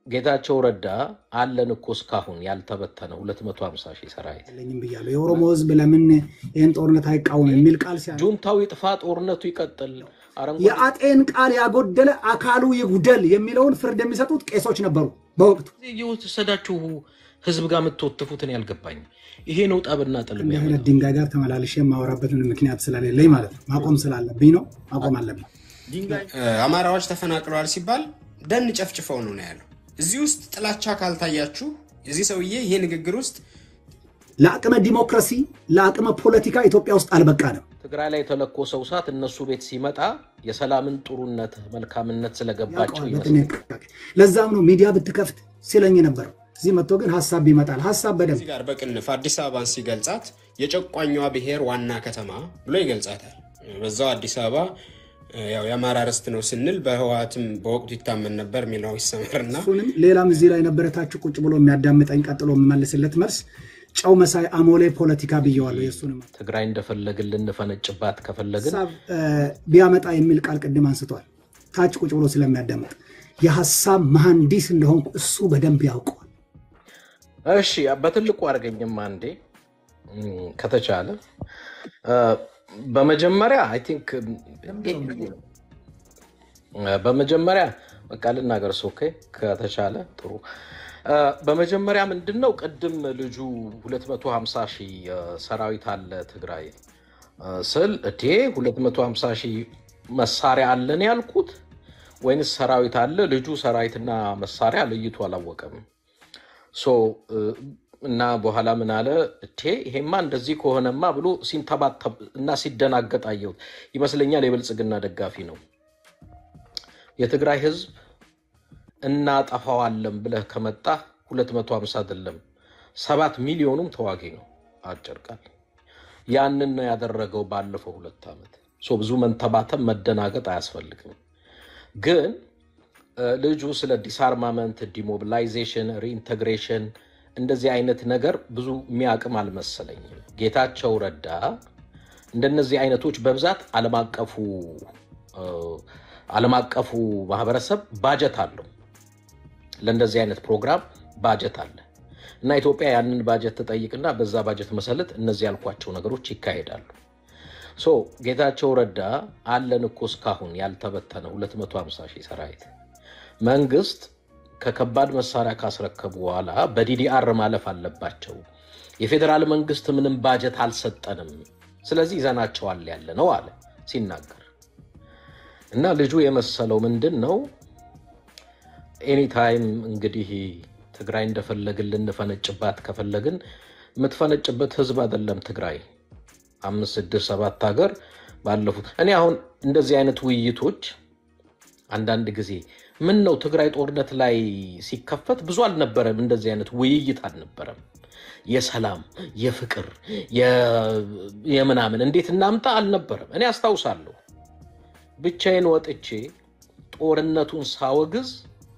ጌታቸው ረዳ አለን እኮ እስካሁን ያልተበተነ 250 ሺህ ሰራዊት የለኝም ብያለሁ። የኦሮሞ ህዝብ ለምን ይህን ጦርነት አይቃወም የሚል ቃል ሲያ ጁንታው ይጥፋ፣ ጦርነቱ ይቀጥል፣ አረንጓዴ የአጤን ቃል ያጎደለ አካሉ ይጉደል የሚለውን ፍርድ የሚሰጡት ቄሶች ነበሩ በወቅቱ። እየወሰዳችሁ ህዝብ ጋር የምትወትፉትን ያልገባኝ ይሄ ነው ጠብና ጥል እንዲህ አይነት ድንጋይ ጋር ተመላልሼ የማወራበትን ምክንያት ስለሌለኝ ማለት ነው። ማቆም ስላለብኝ ነው። ማቆም አለብኝ። አማራዎች ተፈናቅለዋል ሲባል ደን ጨፍጭፈው ነው ነው ያለው። እዚህ ውስጥ ጥላቻ ካልታያችሁ የዚህ ሰውዬ ይሄ ንግግር ውስጥ ለአቅመ ዲሞክራሲ ለአቅመ ፖለቲካ ኢትዮጵያ ውስጥ አልበቃንም። ትግራይ ላይ የተለኮሰው እሳት እነሱ ቤት ሲመጣ የሰላምን ጥሩነት መልካምነት ስለገባቸው ያውቀዋል ይመስላል። በጥንቃቄ። ለዛም ነው ሚዲያ ብትከፍት ሲለኝ ነበረው። እዚህ መጥቶ ግን ሀሳብ ይመጣል። ሀሳብ በደንብ እዚህ ጋር በቅንፍ አዲስ አበባን ሲገልጻት የጨቋኟ ብሔር ዋና ከተማ ብሎ ይገልጻታል። በዛው አዲስ አበባ ያው የአማራ ርስት ነው ስንል በህወሓትም በወቅቱ ይታመን ነበር የሚለው ይሰመርና እሱንም ሌላም እዚህ ላይ ነበረታችሁ ቁጭ ብሎ የሚያዳምጠኝ ቀጥሎ የምመልስለት መልስ ጨው መሳይ አሞሌ ፖለቲካ ብየዋለሁ። የእሱንም ትግራይ እንደፈለግን ልንፈነጭባት ከፈለግን ሀሳብ እ፣ ቢያመጣ የሚል ቃል ቅድም አንስቷል። ታች ቁጭ ብሎ ስለሚያዳምጥ የሀሳብ መሐንዲስ እንደሆንኩ እሱ በደንብ ያውቀዋል። እሺ በትልቁ አድርገኝም አንዴ እም፣ ከተቻለ እ፣ በመጀመሪያ አይ ቲንክ በመጀመሪያ በቃ ልናገር ኦኬ ከተቻለ ጥሩ እ፣ በመጀመሪያ ምንድን ነው ቅድም ልጁ 250 ሺህ እ፣ ሰራዊት አለ ትግራይ እ፣ ስል እዴ 250 ሺህ መሳሪያ አለን ያልኩት ወይንስ ሰራዊት አለ? ልጁ ሰራዊትና መሳሪያ ለይቶ አላወቀም። ሶ እ፣ እና በኋላ ምን አለ እቴ ይሄማ እንደዚህ ከሆነማ ብሎ ሲንተባተብ እና ሲደናገጥ አየሁት። ይመስለኛል የብልጽግና ደጋፊ ነው። የትግራይ ህዝብ እናጠፋዋለን ብለህ ከመጣ 250 አይደለም ሰባት ሚሊዮኑም ተዋጊ ነው። አጭር ቃል ያንን ነው ያደረገው ባለፈው ሁለት ዓመት። ሶ ብዙ መንተባተብ መደናገጥ አያስፈልግም። ግን እ፣ ልጁ ስለ ዲስአርማመንት፣ ዲሞቢላይዜሽን፣ ሪኢንቴግሬሽን እንደዚህ አይነት ነገር ብዙ የሚያቅም አልመሰለኝም። ጌታቸው ረዳ እንደነዚህ አይነቶች በብዛት ዓለም አቀፉ እ፣ ዓለም አቀፉ ማህበረሰብ ባጀት አለው ለእንደዚህ አይነት ፕሮግራም ባጀት አለ እና ኢትዮጵያ ያንን ባጀት ትጠይቅና በዛ ባጀት መሰረት እነዚህ ያልኳቸው ነገሮች ይካሄዳሉ። ሶ ጌታቸው ረዳ አለን እኮ እስካሁን ያልተበተነ 250 ሺህ ሰራዊት መንግስት ከከባድ መሳሪያ ካስረከቡ በኋላ በዲዲአር ማለፍ አለባቸው። የፌዴራል መንግስት ምንም ባጀት አልሰጠንም፣ ስለዚህ ይዘናቸዋል ያለ ነው አለ ሲናገር እና ልጁ የመሰለው ምንድን ነው ኤኒታይም እንግዲህ ትግራይ እንደፈለግን ልንፈነጭባት ከፈለግን የምትፈነጭበት ህዝብ አይደለም ትግራይ አምስት ስድስት ሰባት ሀገር ባለፉት እኔ አሁን እንደዚህ አይነት ውይይቶች አንዳንድ ጊዜ ምን ነው ትግራይ ጦርነት ላይ ሲከፈት ብዙ አልነበረም፣ እንደዚህ አይነት ውይይት አልነበረም። የሰላም የፍቅር የ- የምናምን እንዴት እናምጣ አልነበረም። እኔ አስታውሳለሁ ብቻዬን ወጥቼ ጦርነቱን ሳወግዝ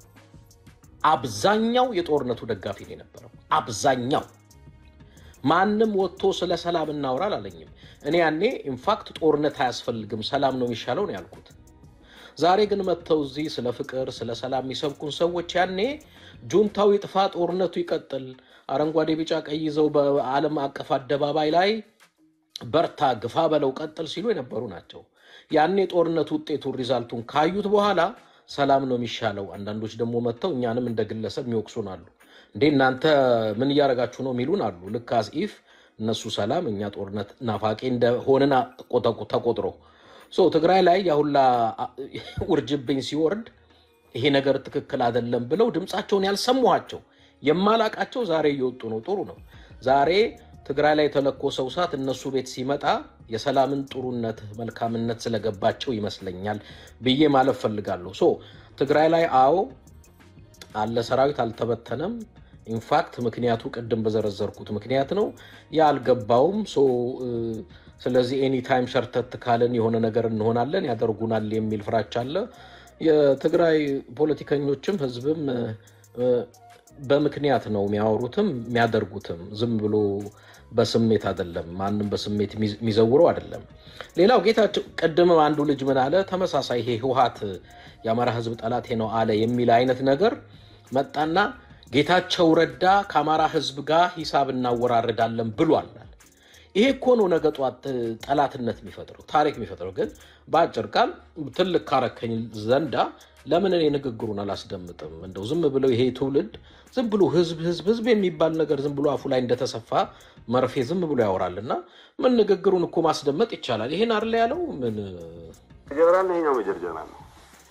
አብዛኛው የጦርነቱ ደጋፊ ነው የነበረው። አብዛኛው ማንም ወጥቶ ስለ ሰላም እናውራ አላለኝም። እኔ ያኔ ኢንፋክት ጦርነት አያስፈልግም ሰላም ነው የሚሻለው ነው ያልኩት። ዛሬ ግን መጥተው እዚህ ስለ ፍቅር ስለ ሰላም የሚሰብኩን ሰዎች ያኔ ጁንታው ይጥፋ፣ ጦርነቱ ይቀጥል፣ አረንጓዴ ቢጫ ቀይ ይዘው በዓለም አቀፍ አደባባይ ላይ በርታ፣ ግፋ በለው፣ ቀጥል ሲሉ የነበሩ ናቸው። ያኔ ጦርነቱ ውጤቱን ሪዛልቱን ካዩት በኋላ ሰላም ነው የሚሻለው። አንዳንዶች ደግሞ መጥተው እኛንም እንደ ግለሰብ የሚወቅሱን አሉ። እንዴ እናንተ ምን እያደረጋችሁ ነው የሚሉን አሉ። ልክ አስኢፍ እነሱ ሰላም እኛ ጦርነት ናፋቂ እንደሆንን ቆጠቁ- ተቆጥሮ ሶ ትግራይ ላይ ያሁላ ውርጅብኝ ሲወርድ ይሄ ነገር ትክክል አይደለም ብለው ድምፃቸውን ያልሰማኋቸው የማላቃቸው ዛሬ እየወጡ ነው። ጥሩ ነው። ዛሬ ትግራይ ላይ የተለኮሰው እሳት እነሱ ቤት ሲመጣ የሰላምን ጥሩነት መልካምነት ስለገባቸው ይመስለኛል ብዬ ማለት ፈልጋለሁ። ሶ ትግራይ ላይ አዎ አለ ሰራዊት አልተበተነም። ኢንፋክት ምክንያቱ ቅድም በዘረዘርኩት ምክንያት ነው ያልገባውም። ሶ እ፣ ስለዚህ ኤኒታይም ሸርተት ካልን የሆነ ነገር እንሆናለን ያደርጉናል የሚል ፍራቻ አለ። የትግራይ ፖለቲከኞችም ህዝብም እ፣ እ፣ በምክንያት ነው የሚያወሩትም የሚያደርጉትም። ዝም ብሎ በስሜት አይደለም። ማንም በስሜት የሚዝ- የሚዘውረው አይደለም። ሌላው ጌታቸው ቅድም አንዱ ልጅ ምን አለ፣ ተመሳሳይ ይሄ ህወሓት የአማራ ህዝብ ጠላቴ ነው አለ የሚል አይነት ነገር መጣና ጌታቸው ረዳ ከአማራ ህዝብ ጋር ሂሳብ እናወራርዳለን ብሏል። ይሄ እኮ ነው ነገ ጧት ጠላትነት የሚፈጥረው ታሪክ የሚፈጥረው። ግን በአጭር ቃል ትልቅ ካረከኝ ዘንዳ ለምን እኔ ንግግሩን አላስደምጥም? እንደው ዝም ብለው ይሄ ትውልድ ዝም ብሎ ህዝብ ህዝብ ህዝብ የሚባል ነገር ዝም ብሎ አፉ ላይ እንደተሰፋ መርፌ ዝም ብሎ ያወራል። እና ምን ንግግሩን እኮ ማስደመጥ ይቻላል። ይሄን አይደል ያለው ምን ጀነራል ነው ይሄኛው ሜጀር ጀነራል ነው።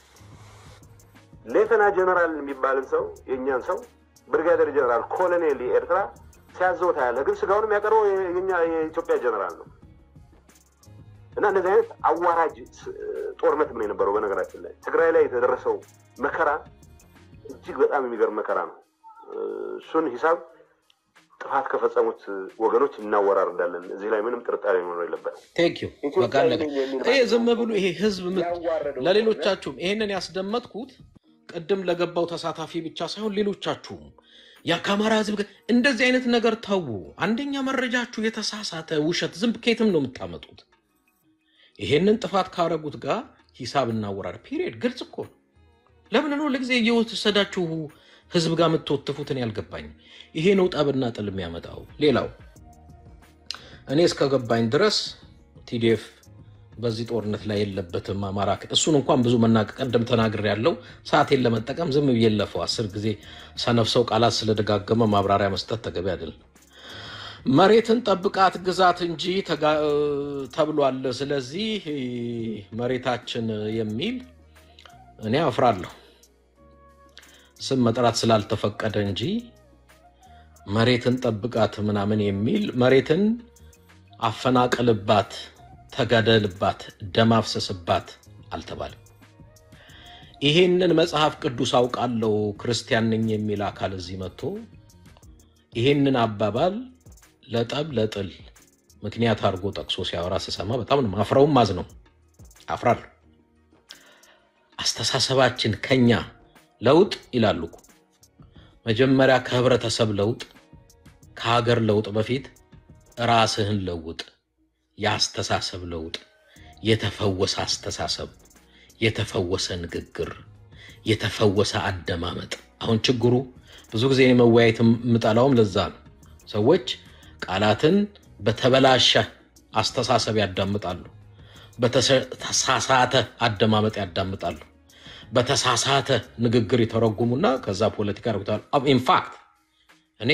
ሌተና ጀነራል የሚባልን ሰው የእኛን ሰው ብርጋዴር ጀነራል ኮሎኔል የኤርትራ ሲያዘው ታያለህ። ግን ስጋውን የሚያቀርበው የኛ የኢትዮጵያ ጀነራል ነው። እና እንደዚህ አይነት አዋራጅ ጦርነት ምን የነበረው በነገራችን ላይ ትግራይ ላይ የተደረሰው መከራ እጅግ በጣም የሚገርም መከራ ነው። እሱን ሂሳብ ጥፋት ከፈጸሙት ወገኖች እናወራርዳለን። እዚህ ላይ ምንም ጥርጣሬ መኖር የለበትም። ቴንክ ዩ በቃ አለቀ። ይሄ ዝም ብሎ ይሄ ህዝብ ምት ለሌሎቻችሁም ይሄንን ያስደመጥኩት ቅድም ለገባው ተሳታፊ ብቻ ሳይሆን ሌሎቻችሁም ያ ከአማራ ህዝብ ጋር እንደዚህ አይነት ነገር ተዉ። አንደኛ መረጃችሁ የተሳሳተ ውሸት ዝም ከየትም ነው የምታመጡት። ይሄንን ጥፋት ካረጉት ጋር ሂሳብ እናወራር። ፒሪየድ ግልጽ እኮ ነው። ለምን ነው ለጊዜ እየወሰዳችሁ ህዝብ ጋር የምትወትፉትን ያልገባኝ። ይሄ ነው ጠብና ጥል የሚያመጣው። ሌላው እኔ እስከገባኝ ድረስ ቲዲኤፍ በዚህ ጦርነት ላይ የለበትም። አማራ እሱን እንኳን ብዙ መናገር ቀደም ተናግር ያለው ሰዓቴን ለመጠቀም ዝም ብዬ ለፈው አስር ጊዜ ሰነፍሰው ቃላት ስለደጋገመ ማብራሪያ መስጠት ተገቢ አይደለም። መሬትን ጠብቃት ግዛት እንጂ ተብሏል። ስለዚህ መሬታችን የሚል እኔ አፍራለሁ። ስም መጥራት ስላልተፈቀደ እንጂ መሬትን ጠብቃት ምናምን የሚል መሬትን አፈናቅልባት፣ ተጋደልባት፣ ደም አፍሰስባት አልተባለም። ይሄንን መጽሐፍ ቅዱስ አውቃለሁ ክርስቲያን ነኝ የሚል አካል እዚህ መጥቶ ይሄንን አባባል ለጠብ ለጥል ምክንያት አድርጎ ጠቅሶ ሲያወራ ስሰማ በጣም ነው ማፍረውም ማዝ ነው አፍራለሁ። አስተሳሰባችን ከኛ ለውጥ ይላሉ እኮ መጀመሪያ ከህብረተሰብ ለውጥ ከሀገር ለውጥ በፊት ራስህን ለውጥ። የአስተሳሰብ ለውጥ፣ የተፈወሰ አስተሳሰብ፣ የተፈወሰ ንግግር፣ የተፈወሰ አደማመጥ። አሁን ችግሩ ብዙ ጊዜ እኔ መወያየት የምጠላውም ለዛ ነው። ሰዎች ቃላትን በተበላሸ አስተሳሰብ ያዳምጣሉ፣ በተሳሳተ አደማመጥ ያዳምጣሉ፣ በተሳሳተ ንግግር የተረጉሙና ከዛ ፖለቲካ ያደርጉታል። ኢንፋክት እኔ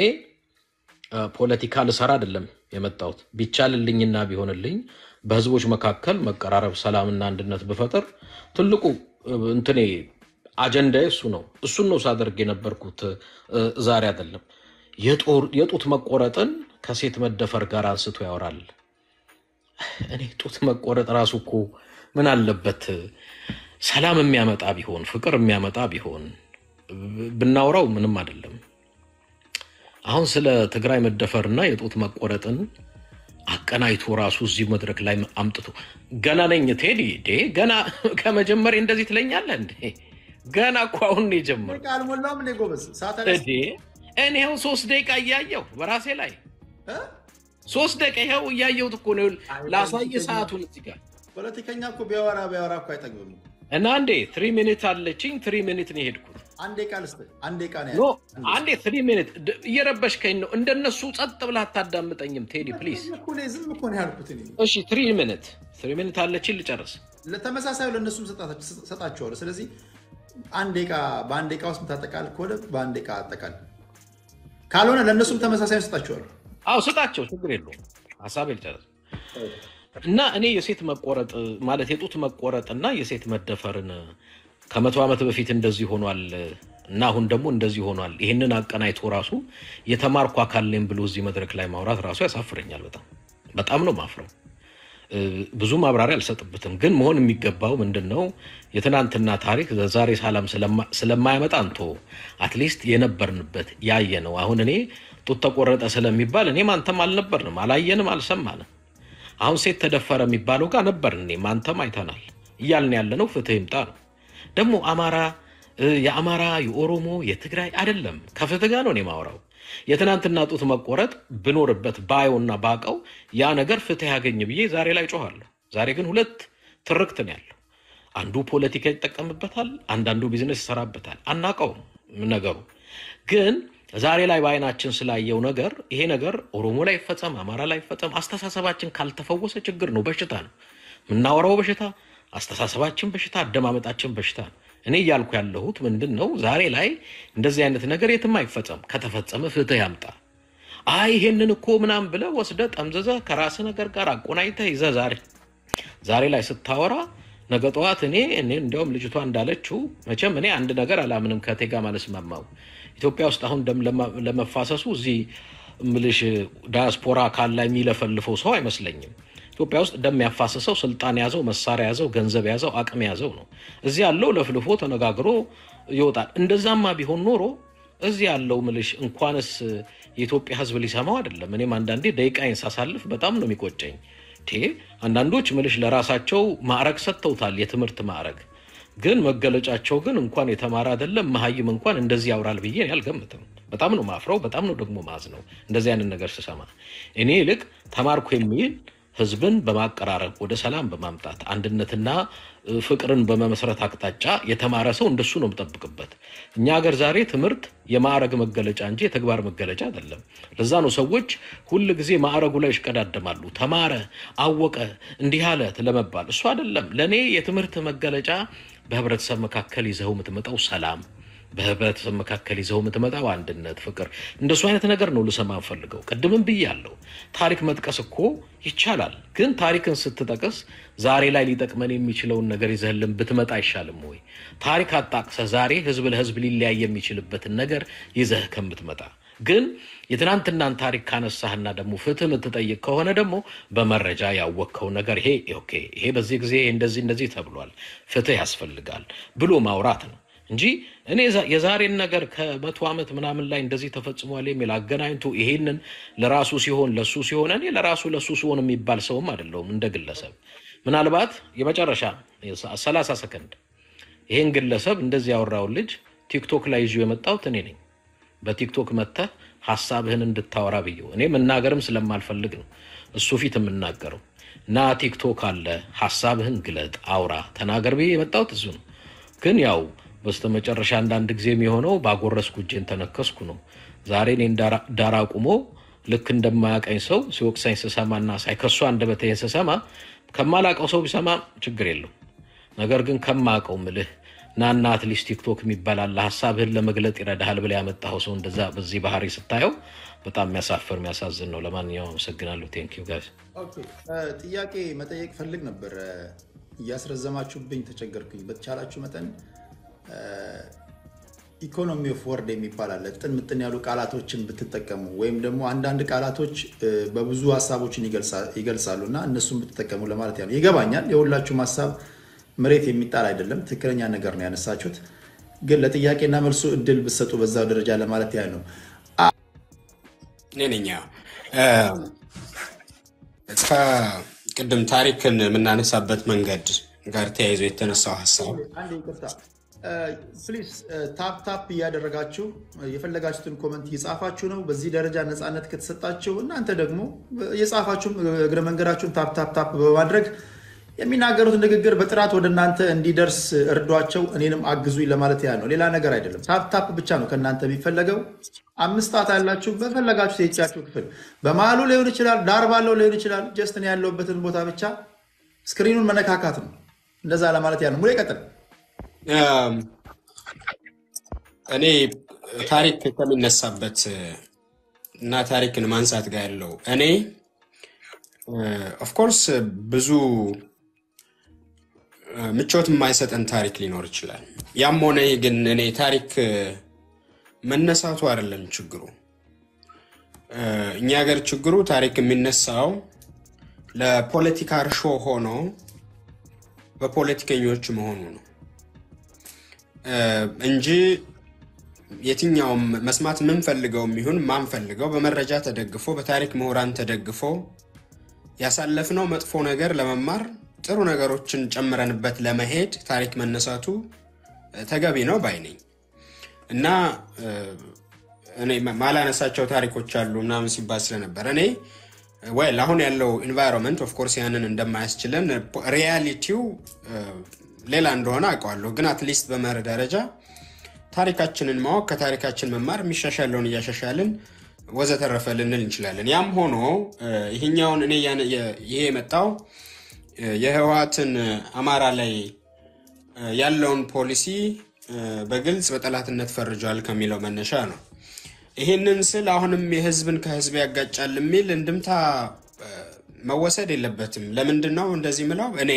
ፖለቲካ ልሰራ አይደለም የመጣሁት። ቢቻልልኝና ቢሆንልኝ በህዝቦች መካከል መቀራረብ፣ ሰላምና አንድነት ብፈጥር ትልቁ እንትኔ አጀንዳ እሱ ነው። እሱን ነው ሳደርግ የነበርኩት ዛሬ አይደለም። የጡት መቆረጥን ከሴት መደፈር ጋር አንስቶ ያወራል። እኔ ጡት መቆረጥ ራሱ እኮ ምን አለበት ሰላም የሚያመጣ ቢሆን ፍቅር የሚያመጣ ቢሆን ብናወራው ምንም አይደለም። አሁን ስለ ትግራይ መደፈርና የጡት መቆረጥን አቀናይቶ ራሱ እዚህ መድረክ ላይ አምጥቶ ገና ነኝ ቴዲ ዴ ገና ከመጀመሪያ እንደዚህ ትለኛለህ እንዴ? ገና እኮ አሁን ነው የጀመርኩት። አልሞላውም እንዴ ጎበዝ? ሰዓት እዴ እኔ ይኸው ሶስት ደቂቃ እያየሁ በራሴ ላይ ሶስት ደቂቃ ይኸው እያየሁት እኮ ነው። ላሳየ ሰዓቱን እዚህ ጋር ፖለቲከኛ እኮ ቢያወራ ቢያወራ እኮ አይጠግብም። እና አንዴ ትሪ ሚኒት አለችኝ። ትሪ ሚኒት ነው የሄድኩት። አንዴ ቃል ስ አንዴ ቃል ኖ አንዴ ትሪ ሚኒት እየረበሽከኝ ነው። እንደነሱ ጸጥ ብለህ አታዳምጠኝም ቴዲ ፕሊዝ። ዝም እኮ ነው ያልኩት እኔ። እሺ ትሪ ሚኒት ትሪ ሚኒት አለችኝ ልጨርስ። ለተመሳሳዩ ለእነሱም ሰጣቸዋለሁ። ስለዚህ አንድ ደቂቃ በአንድ ደቂቃ ውስጥ የምታጠቃል ከሆነ በአንድ ደቂቃ አጠቃል፣ ካልሆነ ለእነሱም ተመሳሳይ ሰጣቸዋለሁ። አዎ ስጣቸው፣ ችግር የለውም። ሀሳብ ልጨርስ እና እኔ የሴት መቆረጥ ማለት የጡት መቆረጥ እና የሴት መደፈርን ከመቶ ዓመት በፊት እንደዚህ ሆኗል እና አሁን ደግሞ እንደዚህ ሆኗል። ይህንን አቀናይቶ ራሱ የተማርኩ አካል ነኝ ብሎ እዚህ መድረክ ላይ ማውራት ራሱ ያሳፍረኛል። በጣም በጣም ነው ማፍረው። ብዙ ማብራሪያ አልሰጥበትም። ግን መሆን የሚገባው ምንድን ነው? የትናንትና ታሪክ ዛሬ ሰላም ስለማያመጣ እንቶ አትሊስት የነበርንበት ያየ ነው። አሁን እኔ ጡት ተቆረጠ ስለሚባል እኔም አንተም አልነበርንም፣ አላየንም፣ አልሰማንም። አሁን ሴት ተደፈረ የሚባለው ጋር ነበርን፣ እኔም አንተም አይተናል። እያልን ያለነው ፍትህ ይምጣ ነው። ደግሞ አማራ የአማራ የኦሮሞ የትግራይ አይደለም፣ ከፍትህ ጋር ነው እኔ ማውራው። የትናንትና ጡት መቆረጥ ብኖርበት ባየውና ባቀው ያ ነገር ፍትህ ያገኝ ብዬ ዛሬ ላይ ጮኋለሁ። ዛሬ ግን ሁለት ትርክት ነው ያለው። አንዱ ፖለቲካ ይጠቀምበታል፣ አንዳንዱ ቢዝነስ ይሰራበታል። አናቀውም ነገሩ ግን ዛሬ ላይ በአይናችን ስላየው ነገር ይሄ ነገር ኦሮሞ ላይ ይፈጸም፣ አማራ ላይ ይፈጸም፣ አስተሳሰባችን ካልተፈወሰ ችግር ነው፣ በሽታ ነው። የምናወራው በሽታ፣ አስተሳሰባችን በሽታ፣ አደማመጣችን በሽታ ነው። እኔ እያልኩ ያለሁት ምንድን ነው፣ ዛሬ ላይ እንደዚህ አይነት ነገር የትም አይፈጸም። ከተፈጸመ ፍትህ ያምጣ። አይ ይሄንን እኮ ምናምን ብለህ ወስደህ ጠምዝዘህ ከራስህ ነገር ጋር አቆናኝተህ ይዘህ ዛሬ ዛሬ ላይ ስታወራ ነገ ጠዋት እኔ እኔ እንዲያውም ልጅቷ እንዳለችው መቼም እኔ አንድ ነገር አላምንም ከቴ ጋር ማለስማማው ኢትዮጵያ ውስጥ አሁን ደም ለማ- ለመፋሰሱ እዚህ ምልሽ ዳያስፖራ ካላ የሚለፈልፈው ሰው አይመስለኝም። ኢትዮጵያ ውስጥ ደም ያፋሰሰው ስልጣን ያዘው፣ መሳሪያ ያዘው፣ ገንዘብ ያዘው፣ አቅም ያዘው ነው። እዚህ ያለው ለፍልፎ ተነጋግሮ ይወጣል። እንደዛማ ቢሆን ኖሮ እዚህ ያለው ምልሽ እንኳንስ የኢትዮጵያ ሕዝብ ሊሰማው አይደለም። እኔም አንዳንዴ ደቂቃዬን ሳሳልፍ በጣም ነው የሚቆጨኝ። ቴ አንዳንዶች ምልሽ ለራሳቸው ማዕረግ ሰጥተውታል፣ የትምህርት ማዕረግ ግን መገለጫቸው ግን እንኳን የተማረ አይደለም መሀይም እንኳን እንደዚህ ያውራል ብዬ እኔ አልገምትም። በጣም ነው ማፍረው፣ በጣም ነው ደግሞ ማዝ ነው እንደዚህ አይነት ነገር ስሰማ። እኔ ይልቅ ተማርኩ የሚል ህዝብን በማቀራረብ ወደ ሰላም በማምጣት አንድነትና እ፣ ፍቅርን በመመስረት አቅጣጫ የተማረ ሰው እንደሱ ነው የምጠብቅበት። እኛ ሀገር ዛሬ ትምህርት የማዕረግ መገለጫ እንጂ የተግባር መገለጫ አይደለም። ለዛ ነው ሰዎች ሁል ጊዜ ማዕረጉ ላይ ይሽቀዳደማሉ። ተማረ፣ አወቀ፣ እንዲህ አለ ለመባል እሱ አይደለም። ለእኔ የትምህርት መገለጫ በህብረተሰብ መካከል ይዘው የምትመጣው ሰላም በህብረተሰብ መካከል ይዘው የምትመጣው አንድነት፣ ፍቅር እንደሱ አይነት ነገር ነው ልሰማ ፈልገው። ቅድምም ብያለሁ፣ ታሪክ መጥቀስ እኮ ይቻላል። ግን ታሪክን ስትጠቅስ ዛሬ ላይ ሊጠቅመን የሚችለውን ነገር ይዘህልን ብትመጣ አይሻልም ወይ? ታሪክ አጣቅሰ ዛሬ ህዝብ ለህዝብ ሊለያይ የሚችልበትን ነገር ይዘህ ከምትመጣ ግን የትናንትናን ታሪክ ካነሳህና ደግሞ ፍትህ የምትጠይቅ ከሆነ ደግሞ በመረጃ ያወቅከው ነገር ይሄ ኦኬ፣ ይሄ በዚህ ጊዜ እንደዚህ እንደዚህ ተብሏል፣ ፍትህ ያስፈልጋል ብሎ ማውራት ነው እንጂ እኔ ዛ- የዛሬን ነገር ከመቶ ዓመት ምናምን ላይ እንደዚህ ተፈጽሟል የሚል አገናኝቶ ይሄንን ለራሱ ሲሆን ለሱ ሲሆን እኔ ለራሱ ለሱ ሲሆን የሚባል ሰውም አይደለሁም እንደ ግለሰብ። ምናልባት የመጨረሻ ሰላሳ ሰከንድ ይሄን ግለሰብ እንደዚህ ያወራውን ልጅ ቲክቶክ ላይ ይዞ የመጣሁት እኔ ነኝ። በቲክቶክ መጥተህ ሀሳብህን እንድታወራ ብየው እኔ መናገርም ስለማልፈልግ ነው እሱ ፊት የምናገረው እና ቲክቶክ አለ ሀሳብህን ግለጥ፣ አውራ፣ ተናገር ብዬ የመጣሁት እሱ ነው። ግን ያው በስተመጨረሻ አንዳንድ ጊዜ የሚሆነው ባጎረስኩ እጄን ተነከስኩ ነው። ዛሬ እኔን ዳራ- ዳር አቁሞ ልክ እንደማያቀኝ ሰው ሲወቅሰኝ ስሰማና ሳይ ከሱ አንደበቴን ስሰማ ከማላቀው ሰው ቢሰማ ችግር የለው ነገር ግን ከማቀው ምልህ ናና አትሊስት ቲክቶክ የሚባል አለ ሀሳብህን ለመግለጥ ይረዳሃል ብለህ ያመጣኸው ሰው እንደዛ በዚህ ባህሪ ስታየው በጣም የሚያሳፍር የሚያሳዝን ነው። ለማንኛውም አመሰግናለሁ። ቴንክ ዩ ጋይስ። ኦኬ፣ እ፣ ጥያቄ መጠየቅ ፈልግ ነበር። እ፣ እያስረዘማችሁብኝ ተቸገርኩኝ። በተቻላችሁ መጠን ኢኮኖሚ ኦፍ ወርድ የሚባል አለ። ጥን ምጥን ያሉ ቃላቶችን ብትጠቀሙ ወይም ደግሞ አንዳንድ ቃላቶች እ፣ በብዙ ሀሳቦችን ይገልጻ- ይገልጻሉ እና እነሱን ብትጠቀሙ ለማለት ያለው ይገባኛል። የሁላችሁም ሀሳብ መሬት የሚጣል አይደለም። ትክክለኛ ነገር ነው ያነሳችሁት። ግን ለጥያቄና መልሱ እድል ብትሰጡ በዛው ደረጃ ለማለት ያህል ነው። እኔ ነኝ። አዎ። ከቅድም ታሪክን የምናነሳበት መንገድ ጋር ተያይዞ የተነሳው ሀሳብ አንድ ይቅርታ ፕሊዝ ታፕ ታፕ እያደረጋችሁ የፈለጋችሁትን ኮመንት እየጻፋችሁ ነው። በዚህ ደረጃ ነፃነት ከተሰጣችሁ እናንተ ደግሞ የጻፋችሁም እግረ መንገዳችሁን ታፕ ታፕ ታፕ በማድረግ የሚናገሩት ንግግር በጥራት ወደ እናንተ እንዲደርስ እርዷቸው፣ እኔንም አግዙኝ ለማለት ያህል ነው። ሌላ ነገር አይደለም። ታፕ ታፕ ብቻ ነው ከእናንተ የሚፈለገው። አምስት ጣት ያላችሁ በፈለጋችሁ የእጃችሁ ክፍል በመሀሉ ሊሆን ይችላል፣ ዳር ባለው ሊሆን ይችላል። ጀስት እኔ ያለሁበትን ቦታ ብቻ ስክሪኑን መነካካት ነው። እንደዛ ለማለት ያህል ነው። ሙሉ ይቀጥል። እም፣ እኔ ታሪክ ከሚነሳበት እና ታሪክን ማንሳት ጋር ያለው እኔ ኦፍኮርስ ብዙ እ፣ ምቾት የማይሰጠን ታሪክ ሊኖር ይችላል። ያም ሆነ ይህ ግን እኔ ታሪክ እ፣ መነሳቱ አይደለም ችግሩ። እ፣ እኛ ሀገር ችግሩ ታሪክ የሚነሳው ለፖለቲካ እርሾ ሆኖ በፖለቲከኞች መሆኑ ነው እ፣ እንጂ የትኛውም መስማት የምንፈልገው ይሁን ማንፈልገው በመረጃ ተደግፎ በታሪክ ምሁራን ተደግፎ ያሳለፍነው መጥፎ ነገር ለመማር ጥሩ ነገሮችን ጨምረንበት ለመሄድ ታሪክ መነሳቱ እ፣ ተገቢ ነው ባይ ነኝ እና እ፣ እኔ ማ- ማላነሳቸው ታሪኮች አሉ ምናምን ሲባል ስለነበር እኔ ወይል አሁን ያለው ኢንቫይሮንመንት ኦፍኮርስ ያንን እንደማያስችለን ሪያሊቲው ሌላ እንደሆነ አውቀዋለሁ። ግን አትሊስት በመርህ ደረጃ ታሪካችንን ማወቅ ከታሪካችን መማር የሚሻሻለውን እያሻሻልን ወዘተረፈ ልንል እንችላለን። ያም ሆኖ ይሄኛውን እኔ ይሄ የመጣው የህወሓትን አማራ ላይ ያለውን ፖሊሲ በግልጽ በጠላትነት ፈርጇል ከሚለው መነሻ ነው። ይህንን ስል አሁንም የህዝብን ከህዝብ ያጋጫል የሚል እንድምታ መወሰድ የለበትም። ለምንድን ነው እንደዚህ ምለው? እኔ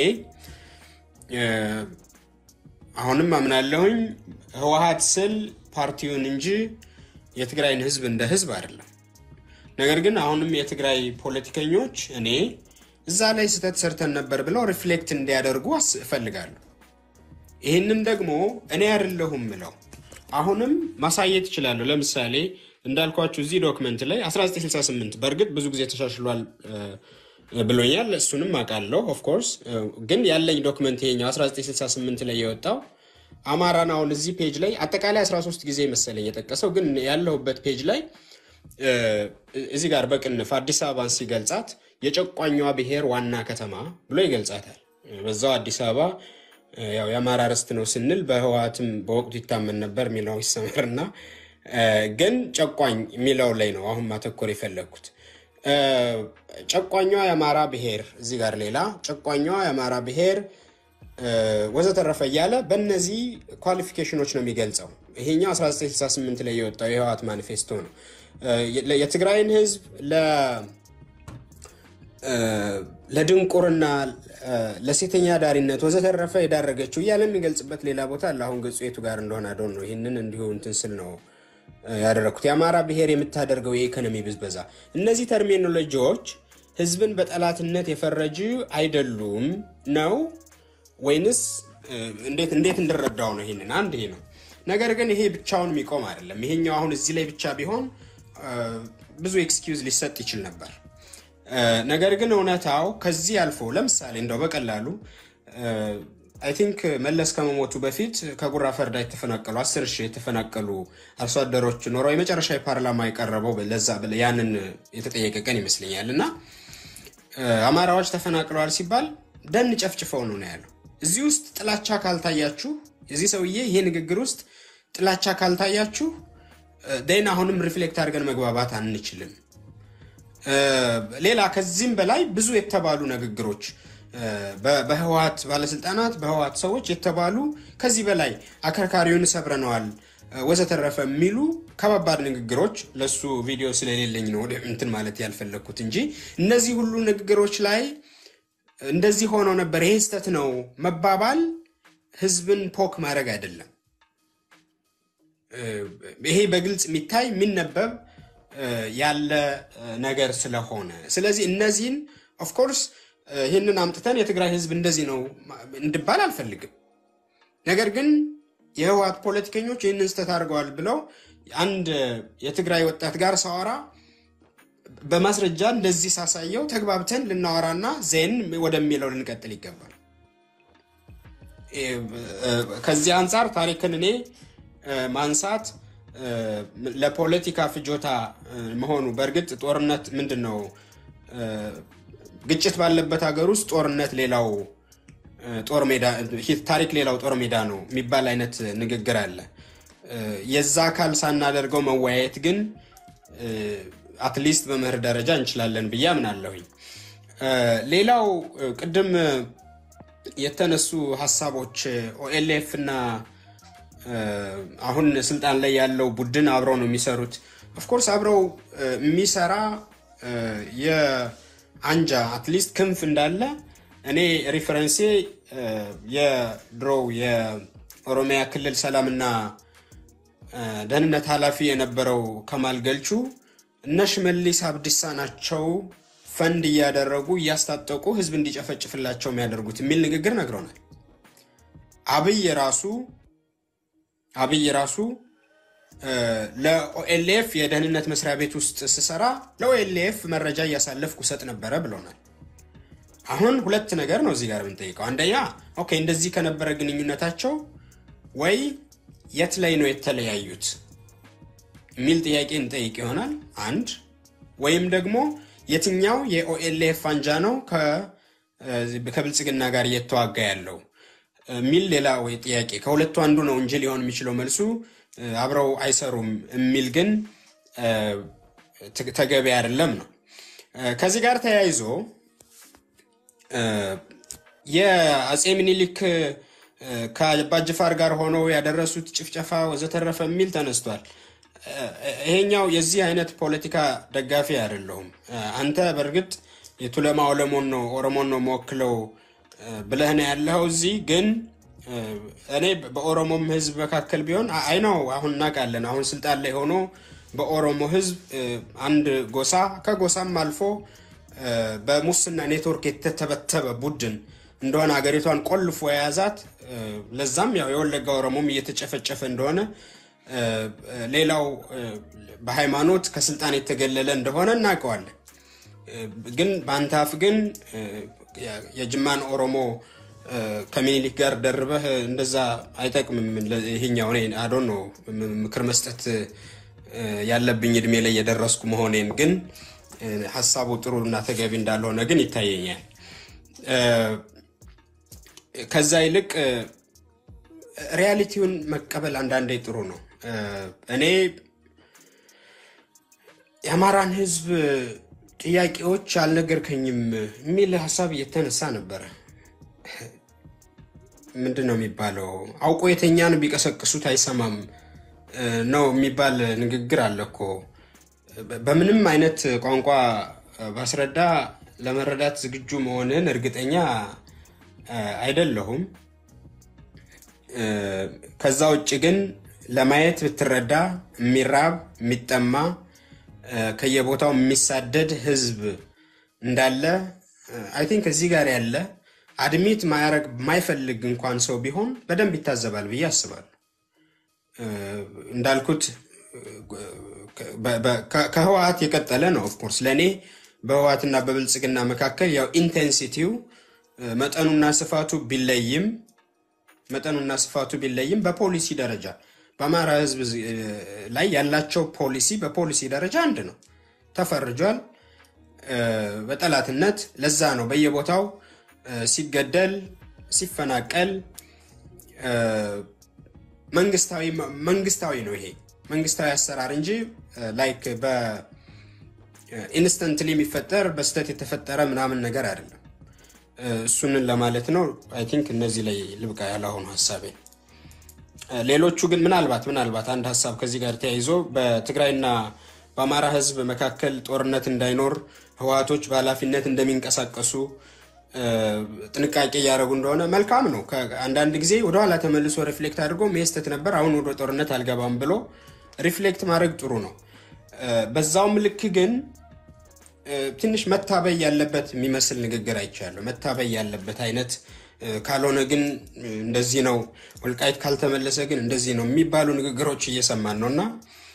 አሁንም አምናለሁኝ ህወሓት ስል ፓርቲውን እንጂ የትግራይን ህዝብ እንደ ህዝብ አይደለም። ነገር ግን አሁንም የትግራይ ፖለቲከኞች እኔ እዛ ላይ ስህተት ሰርተን ነበር ብለው ሪፍሌክት እንዲያደርጉ እፈልጋለሁ። ይህንን ደግሞ እኔ አይደለሁም ምለው አሁንም ማሳየት ይችላለሁ። ለምሳሌ እንዳልኳችሁ እዚህ ዶክመንት ላይ 1968 በእርግጥ ብዙ ጊዜ ተሻሽሏል ብሎኛል። እሱንም አውቃለሁ። ኦፍኮርስ ግን ያለኝ ዶክመንት ይሄኛው 1968 ላይ የወጣው አማራን አሁን እዚህ ፔጅ ላይ አጠቃላይ 13 ጊዜ መሰለኝ የጠቀሰው ግን ያለሁበት ፔጅ ላይ እዚህ ጋር በቅንፍ አዲስ አበባን ሲገልጻት የጨቋኟ ብሔር ዋና ከተማ ብሎ ይገልጻታል። በዛው አዲስ አበባ ያው የአማራ ርስት ነው ስንል በህወሓትም በወቅቱ ይታመን ነበር የሚለው ይሰመርና ግን ጨቋኝ የሚለው ላይ ነው አሁን ማተኮር የፈለግኩት። ጨቋኟ የአማራ ብሔር እዚህ ጋር ሌላ ጨቋኟ የአማራ ብሔር ወዘተረፈ እያለ በእነዚህ ኳሊፊኬሽኖች ነው የሚገልጸው። ይሄኛው 1968 ላይ የወጣው የህወሓት ማኒፌስቶ ነው። የትግራይን ህዝብ ለድንቁርና፣ ለሴተኛ ዳሪነት ወዘተረፈ የዳረገችው እያለ የሚገልጽበት ሌላ ቦታ አለ። አሁን ገጹ የቱ ጋር እንደሆነ አደው ነው። ይህንን እንዲሁ እንትን ስል ነው ያደረግኩት። የአማራ ብሔር የምታደርገው የኢኮኖሚ ብዝበዛ፣ እነዚህ ተርሚኖሎጂዎች ህዝብን በጠላትነት የፈረጁ አይደሉም ነው ወይንስ እንዴት እንዴት እንድረዳው ነው? ይሄንን አንድ ይሄ ነው። ነገር ግን ይሄ ብቻውን የሚቆም አይደለም። ይሄኛው አሁን እዚህ ላይ ብቻ ቢሆን ብዙ ኤክስኪውዝ ሊሰጥ ይችል ነበር። ነገር ግን እውነታው ከዚህ አልፎ ለምሳሌ እንደው በቀላሉ አይ ቲንክ መለስ ከመሞቱ በፊት ከጉራ ፈርዳ የተፈናቀሉ አስር ሺህ የተፈናቀሉ አርሶ አደሮች ኖረው የመጨረሻ የፓርላማ የቀረበው ለዛ ያንን የተጠየቀ ቀን ይመስለኛል እና አማራዎች ተፈናቅለዋል ሲባል ደን ጨፍጭፈው ነው ነው ያለው። እዚህ ውስጥ ጥላቻ ካልታያችሁ የዚህ ሰውዬ ይሄ ንግግር ውስጥ ጥላቻ ካልታያችሁ ደን አሁንም ሪፍሌክት አድርገን መግባባት አንችልም። ሌላ ከዚህም በላይ ብዙ የተባሉ ንግግሮች በህወሓት ባለስልጣናት በህወሓት ሰዎች የተባሉ ከዚህ በላይ አከርካሪውን ሰብረነዋል ወዘተረፈ የሚሉ ከባባድ ንግግሮች ለሱ ቪዲዮ ስለሌለኝ ነው ወደ እንትን ማለት ያልፈለግኩት እንጂ እነዚህ ሁሉ ንግግሮች ላይ እንደዚህ ሆኖ ነበር፣ ይሄ ስህተት ነው መባባል ህዝብን ፖክ ማድረግ አይደለም። ይሄ በግልጽ የሚታይ የሚነበብ ያለ ነገር ስለሆነ ስለዚህ እነዚህን ኦፍኮርስ ይህንን አምጥተን የትግራይ ህዝብ እንደዚህ ነው እንድባል አልፈልግም። ነገር ግን የህወሓት ፖለቲከኞች ይህንን ስህተት አድርገዋል ብለው አንድ የትግራይ ወጣት ጋር ሳወራ በማስረጃ እንደዚህ ሳሳየው ተግባብተን ልናወራና ዜን ወደሚለው ልንቀጥል ይገባል። ከዚህ አንጻር ታሪክን እኔ ማንሳት ለፖለቲካ ፍጆታ መሆኑ በእርግጥ ጦርነት ምንድን ነው ግጭት ባለበት ሀገር ውስጥ ጦርነት ሌላው ጦር ሜዳ ታሪክ ሌላው ጦር ሜዳ ነው የሚባል አይነት ንግግር አለ። የዛ አካል ሳናደርገው መወያየት ግን አትሊስት በመርህ ደረጃ እንችላለን ብዬ አምናለሁኝ። ሌላው ቅድም የተነሱ ሀሳቦች ኦኤልኤፍ እና አሁን ስልጣን ላይ ያለው ቡድን አብረው ነው የሚሰሩት። ኦፍኮርስ አብረው የሚሰራ የአንጃ አትሊስት ክንፍ እንዳለ እኔ ሪፈረንሴ የድሮው የኦሮሚያ ክልል ሰላምና ደህንነት ኃላፊ የነበረው ከማል ገልቹ እነ ሽመልስ አብዲሳ ናቸው ፈንድ እያደረጉ እያስታጠቁ ህዝብ እንዲጨፈጭፍላቸው የሚያደርጉት የሚል ንግግር ነግረውናል። አብይ ራሱ አብይ ራሱ ለኦኤልኤፍ የደህንነት መስሪያ ቤት ውስጥ ስሰራ ለኦኤልኤፍ መረጃ እያሳለፍኩ ሰጥ ነበረ ብለውናል። አሁን ሁለት ነገር ነው እዚህ ጋር የምንጠይቀው። አንደኛ ኦኬ፣ እንደዚህ ከነበረ ግንኙነታቸው ወይ የት ላይ ነው የተለያዩት የሚል ጥያቄ እንጠይቅ ይሆናል አንድ ወይም ደግሞ የትኛው የኦኤልኤፍ አንጃ ነው ከብልጽግና ጋር እየተዋጋ ያለው የሚል ሌላ ወይ ጥያቄ ከሁለቱ አንዱ ነው እንጂ ሊሆን የሚችለው መልሱ አብረው አይሰሩም የሚል ግን ተገቢ አይደለም ነው። ከዚህ ጋር ተያይዞ የአፄ ምኒልክ ከአባጅፋር ጋር ሆነው ያደረሱት ጭፍጨፋ ወዘተረፈ የሚል ተነስቷል። ይሄኛው የዚህ አይነት ፖለቲካ ደጋፊ አይደለሁም። አንተ በእርግጥ የቱለማ ኦሮሞን ነው ኦሮሞን ነው መወክለው ብለህ ነው ያለኸው። እዚህ ግን እኔ በኦሮሞም ህዝብ መካከል ቢሆን አይ ነው አሁን እናውቃለን። አሁን ስልጣን ላይ ሆኖ በኦሮሞ ህዝብ አንድ ጎሳ ከጎሳም አልፎ በሙስና ኔትወርክ የተተበተበ ቡድን እንደሆነ ሀገሪቷን ቆልፎ የያዛት ለዛም ያው የወለጋ ኦሮሞም እየተጨፈጨፈ እንደሆነ ሌላው በሃይማኖት ከስልጣን የተገለለ እንደሆነ እናውቀዋለን። ግን በአንተ አፍ ግን የጅማን ኦሮሞ ከሚኒሊክ ጋር ደርበህ እንደዛ አይጠቅምም። ይሄኛው እኔ አዶን ነው ምክር መስጠት ያለብኝ እድሜ ላይ የደረስኩ መሆኔን ግን ሀሳቡ ጥሩ እና ተገቢ እንዳልሆነ ግን ይታየኛል። ከዛ ይልቅ ሪያሊቲውን መቀበል አንዳንዴ ጥሩ ነው። እኔ የአማራን ህዝብ ጥያቄዎች አልነገርከኝም የሚል ሀሳብ እየተነሳ ነበረ። ምንድን ነው የሚባለው? አውቆ የተኛን ቢቀሰቅሱት አይሰማም ነው የሚባል ንግግር አለ እኮ። በምንም አይነት ቋንቋ ባስረዳ ለመረዳት ዝግጁ መሆንን እርግጠኛ አይደለሁም። ከዛ ውጭ ግን ለማየት ብትረዳ የሚራብ የሚጠማ ከየቦታው የሚሳደድ ህዝብ እንዳለ አይ ቲንክ እዚህ ጋር ያለ አድሚት ማያረግ የማይፈልግ እንኳን ሰው ቢሆን በደንብ ይታዘባል ብዬ አስባለሁ። እንዳልኩት ከህወሓት የቀጠለ ነው። ኦፍኮርስ ለእኔ በህወሓትና በብልጽግና መካከል ያው ኢንቴንሲቲው መጠኑና ስፋቱ ቢለይም መጠኑና ስፋቱ ቢለይም በፖሊሲ ደረጃ በአማራ ህዝብ ላይ ያላቸው ፖሊሲ በፖሊሲ ደረጃ አንድ ነው። ተፈርጇል በጠላትነት። ለዛ ነው በየቦታው ሲገደል ሲፈናቀል መንግስታዊ ነው ይሄ መንግስታዊ አሰራር እንጂ ላይክ በኢንስተንትሊ የሚፈጠር በስተት የተፈጠረ ምናምን ነገር አይደለም። እሱንን ለማለት ነው። አይ ቲንክ እነዚህ ላይ ልብቃ ያላሆኑ ሀሳቤ ሌሎቹ ግን ምናልባት ምናልባት አንድ ሀሳብ ከዚህ ጋር ተያይዞ በትግራይና በአማራ ህዝብ መካከል ጦርነት እንዳይኖር ህወሓቶች በኃላፊነት እንደሚንቀሳቀሱ ጥንቃቄ እያደረጉ እንደሆነ መልካም ነው። አንዳንድ ጊዜ ወደኋላ ተመልሶ ሪፍሌክት አድርጎ መስተት ነበር፣ አሁን ወደ ጦርነት አልገባም ብሎ ሪፍሌክት ማድረግ ጥሩ ነው። በዛውም ልክ ግን ትንሽ መታበይ ያለበት የሚመስል ንግግር አይቻለሁ። መታበይ ያለበት አይነት ካልሆነ ግን እንደዚህ ነው፣ ወልቃይት ካልተመለሰ ግን እንደዚህ ነው የሚባሉ ንግግሮች እየሰማን ነው እና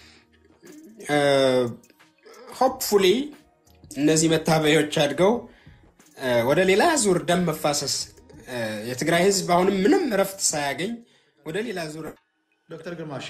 ሆፕፉሊ እነዚህ መታበዮች አድገው ወደ ሌላ ዙር ደም መፋሰስ የትግራይ ህዝብ አሁንም ምንም እረፍት ሳያገኝ ወደ ሌላ ዙር ዶክተር ግርማሽ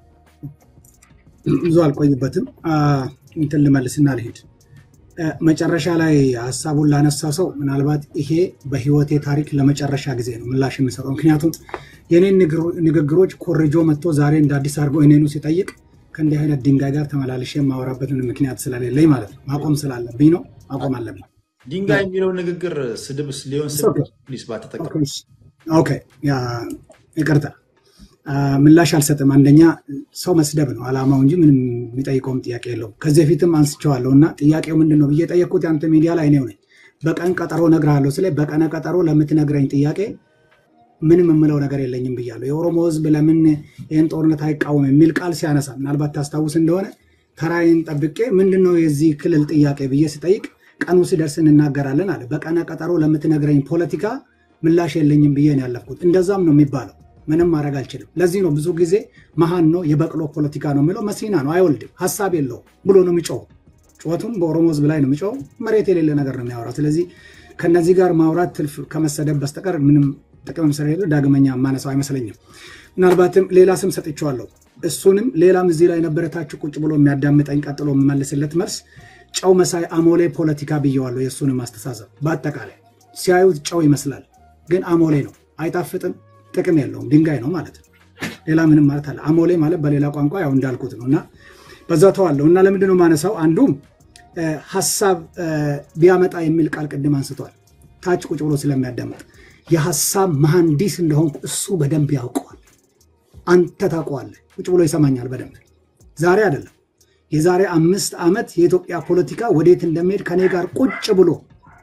ብዙ አልቆይበትም። እንትን ልመልስና ልሄድ መጨረሻ ላይ ሀሳቡን ላነሳው ሰው ምናልባት ይሄ በህይወቴ ታሪክ ለመጨረሻ ጊዜ ነው ምላሽ የምሰጠው። ምክንያቱም የኔን ንግግሮች ኮርጆ መጥቶ ዛሬ እንደ አዲስ አድርጎ እኔኑ ሲጠይቅ ከእንዲህ አይነት ድንጋይ ጋር ተመላልሼ የማወራበትን ምክንያት ስለሌለኝ ማለት ነው። ማቆም ስላለብኝ ነው። ማቆም አለብኝ። ድንጋይ የሚለው ንግግር ስድብ ሊሆን ፕሊስ ባተጠቀም ኦኬ፣ ይቅርታ ምላሽ አልሰጥም። አንደኛ ሰው መስደብ ነው አላማው እንጂ ምንም የሚጠይቀውም ጥያቄ የለውም። ከዚህ በፊትም አንስቼዋለሁ እና ጥያቄው ምንድን ነው ብዬ ጠየቅኩት። የአንተ ሚዲያ ላይ እኔው ነኝ። በቀን ቀጠሮ እነግርሃለሁ ስለ በቀነ ቀጠሮ ለምትነግረኝ ጥያቄ ምንም የምለው ነገር የለኝም ብያለሁ። የኦሮሞ ህዝብ ለምን ይህን ጦርነት አይቃወም የሚል ቃል ሲያነሳ ምናልባት ታስታውስ እንደሆነ ተራይን ጠብቄ ምንድን ነው የዚህ ክልል ጥያቄ ብዬ ስጠይቅ ቀኑ ሲደርስ እንናገራለን አለ። በቀነ ቀጠሮ ለምትነግረኝ ፖለቲካ ምላሽ የለኝም ብዬ ነው ያለፍኩት። እንደዛም ነው የሚባለው። ምንም ማድረግ አልችልም። ለዚህ ነው ብዙ ጊዜ መሀን ነው የበቅሎ ፖለቲካ ነው የሚለው። መሲና ነው አይወልድም፣ ሀሳብ የለውም ብሎ ነው የሚጮው። ጩኸቱም በኦሮሞ ህዝብ ላይ ነው የሚጮው። መሬት የሌለ ነገር ነው የሚያወራው። ስለዚህ ከነዚህ ጋር ማውራት ትልፍ ከመሰደብ በስተቀር ምንም ጥቅምም ስለሌለ ዳግመኛ ማነሳው አይመስለኝም። ምናልባትም ሌላ ስም ሰጥቼዋለሁ። እሱንም ሌላም እዚህ ላይ ነበረታችሁ ቁጭ ብሎ የሚያዳምጠኝ ቀጥሎ የምመልስለት መልስ ጨው መሳይ አሞሌ ፖለቲካ ብየዋለሁ። የእሱንም አስተሳሰብ በአጠቃላይ ሲያዩት ጨው ይመስላል፣ ግን አሞሌ ነው። አይጣፍጥም፣ ጥቅም የለውም፣ ድንጋይ ነው ማለት ነው። ሌላ ምንም ማለት አለ አሞሌ ማለት በሌላ ቋንቋ ያው እንዳልኩት ነው እና በዛ ተዋለሁ እና ለምንድነው ማነሳው አንዱም ሀሳብ ቢያመጣ የሚል ቃል ቅድም አንስቷል። ታች ቁጭ ብሎ ስለሚያዳምጥ የሀሳብ መሐንዲስ እንደሆንኩ እሱ በደንብ ያውቀዋል። አንተ ታውቀዋለህ። ቁጭ ብሎ ይሰማኛል በደንብ ዛሬ አይደለም የዛሬ አምስት ዓመት የኢትዮጵያ ፖለቲካ ወዴት እንደሚሄድ ከኔ ጋር ቁጭ ብሎ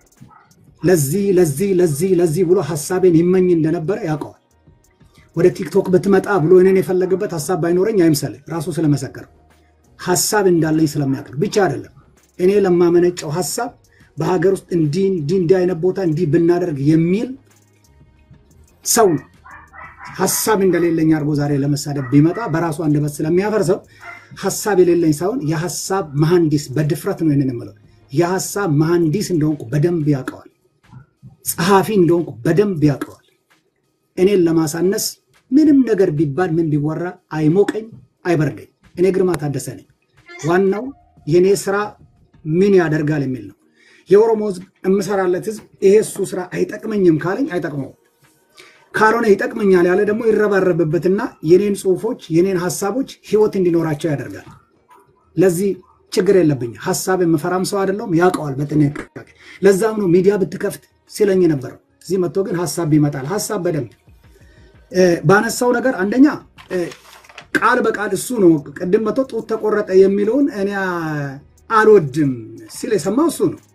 ለዚህ ለዚህ ለዚህ ለዚህ ብሎ ሀሳቤን ይመኝ እንደነበረ ያውቀዋል። ወደ ቲክቶክ ብትመጣ ብሎ እኔን የፈለገበት ሀሳብ ባይኖረኝ አይምሰልህ። ራሱ ስለመሰከረው ሀሳብ እንዳለኝ ስለሚያውቅ ብቻ አይደለም እኔ ለማመነጨው ሀሳብ በሀገር ውስጥ እንዲህ እንዲህ እንዲህ አይነት ቦታ እንዲህ ብናደርግ የሚል ሰው ነው። ሀሳብ እንደሌለኝ አድርጎ ዛሬ ለመሳደብ ቢመጣ በራሱ አንደበት ስለሚያፈርሰው ሀሳብ የሌለኝ ሳይሆን የሀሳብ መሐንዲስ በድፍረት ነው ይንን የምለው። የሀሳብ መሐንዲስ እንደሆንኩ በደንብ ያውቀዋል። ጸሐፊ እንደሆንኩ በደንብ ያውቀዋል። እኔን ለማሳነስ ምንም ነገር ቢባል ምን ቢወራ አይሞቀኝ፣ አይበርደኝ። እኔ ግርማ ታደሰ ነኝ። ዋናው የእኔ ስራ ምን ያደርጋል የሚል ነው። የኦሮሞ ህዝብ የምሰራለት ህዝብ ይሄ እሱ ስራ አይጠቅመኝም ካለኝ አይጠቅመውም ካልሆነ ይጠቅመኛል ያለ ደግሞ ይረባረብበትና የኔን ጽሁፎች የኔን ሀሳቦች ህይወት እንዲኖራቸው ያደርጋል። ለዚህ ችግር የለብኝ። ሀሳብ የምፈራም ሰው አይደለሁም፣ ያውቀዋል በጥንቃቄ። ለዛም ነው ሚዲያ ብትከፍት ሲለኝ ነበረው። እዚህ መጥቶ ግን ሀሳብ ይመጣል። ሀሳብ በደንብ ባነሳው ነገር አንደኛ ቃል በቃል እሱ ነው ቅድም መጥቶ ጡት ተቆረጠ የሚለውን እኔ አልወድም ሲል የሰማው እሱ ነው።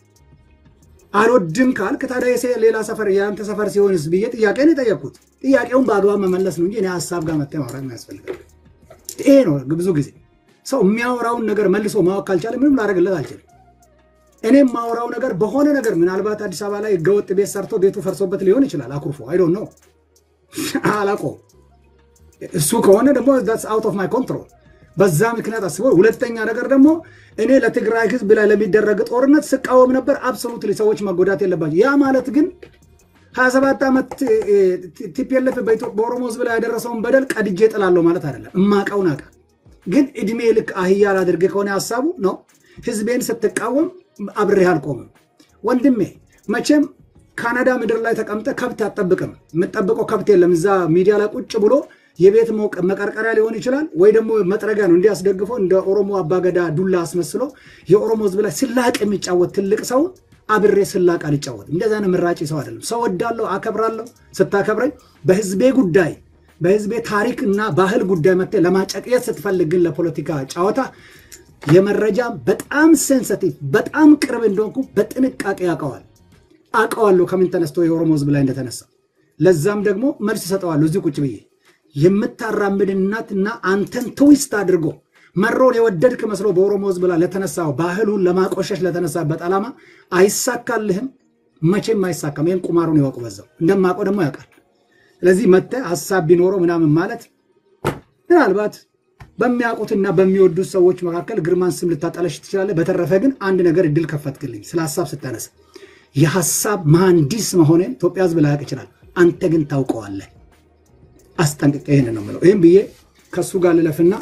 አልወድም ካልክ ታዲያ ሌላ ሰፈር የአንተ ሰፈር ሲሆንስ ብዬ ጥያቄን የጠየቅኩት ጥያቄውን በአግባብ መመለስ ነው እንጂ እኔ ሀሳብ ጋር መጥተህ ማውራት ያስፈልጋል። ይሄ ነው ብዙ ጊዜ ሰው የሚያወራውን ነገር መልሶ ማወቅ ካልቻለ ምንም ላደርግለት አልችልም። እኔም ማወራው ነገር በሆነ ነገር ምናልባት አዲስ አበባ ላይ ህገወጥ ቤት ሰርቶ ቤቱ ፈርሶበት ሊሆን ይችላል። አኩርፎ አይዶ ነው አላውቀውም። እሱ ከሆነ ደግሞ አውት ኦፍ ማይ ኮንትሮል በዛ ምክንያት አስቦ፣ ሁለተኛ ነገር ደግሞ እኔ ለትግራይ ህዝብ ላይ ለሚደረግ ጦርነት ስቃወም ነበር። አብሶሉት ሰዎች መጎዳት የለባቸው። ያ ማለት ግን 27 ዓመት ቲፒኤልኤፍ በኦሮሞ ህዝብ ላይ ያደረሰውን በደል ቀድጄ ጥላለሁ ማለት አይደለም። እማቀውን አውቃ ግን እድሜ ልክ አህያ ላድርግ ከሆነ ሀሳቡ ነው። ህዝቤን ስትቃወም አብሬህ አልቆምም ወንድሜ። መቼም ካናዳ ምድር ላይ ተቀምጠ ከብት አትጠብቅም። የምጠብቀው ከብት የለም። እዛ ሚዲያ ላይ ቁጭ ብሎ የቤት መቀርቀሪያ ሊሆን ይችላል ወይ ደግሞ መጥረጊያ ነው እንዲያስደግፈው እንደ ኦሮሞ አባገዳ ዱላ አስመስሎ የኦሮሞ ህዝብ ላይ ስላቅ የሚጫወት ትልቅ ሰውን አብሬ ስላቅ አልጫወትም። እንደዛ ነው ምራጭ ሰው አይደለም። ሰው ወዳለሁ፣ አከብራለሁ። ስታከብረኝ በህዝቤ ጉዳይ በህዝቤ ታሪክ እና ባህል ጉዳይ መጥተህ ለማጨቅየት ስትፈልግ ግን ለፖለቲካ ጨዋታ የመረጃ በጣም ሴንሰቲቭ በጣም ቅርብ እንደሆንኩ በጥንቃቄ ያውቀዋል አውቀዋለሁ ከምን ተነስቶ የኦሮሞ ህዝብ ላይ እንደተነሳ ለዛም ደግሞ መልስ እሰጠዋለሁ እዚህ ቁጭ ብዬ የምታራምድ እናትና አንተን ትዊስት አድርጎ መሮን የወደድክ መስሎ በኦሮሞ ህዝብ ላይ ለተነሳው ባህሉን ለማቆሸሽ ለተነሳበት ዓላማ አይሳካልህም፣ መቼም አይሳካም። ይህን ቁማሩን ይወቁ። በዛው እንደማውቀው ደግሞ ያውቃል። ስለዚህ መጥተህ ሀሳብ ቢኖረው ምናምን ማለት ምናልባት በሚያውቁትና በሚወዱት ሰዎች መካከል ግርማን ስም ልታጠለሽ ትችላለህ። በተረፈ ግን አንድ ነገር እድል ከፈትክልኝ ስለ ሀሳብ ስታነሳ የሀሳብ መሐንዲስ መሆኔን ኢትዮጵያ ህዝብ ላያውቅ ይችላል። አንተ ግን ታውቀዋለህ። አስጠንቅቄ ይህን ነው የምለው። ይህም ብዬ ከእሱ ጋር ልለፍና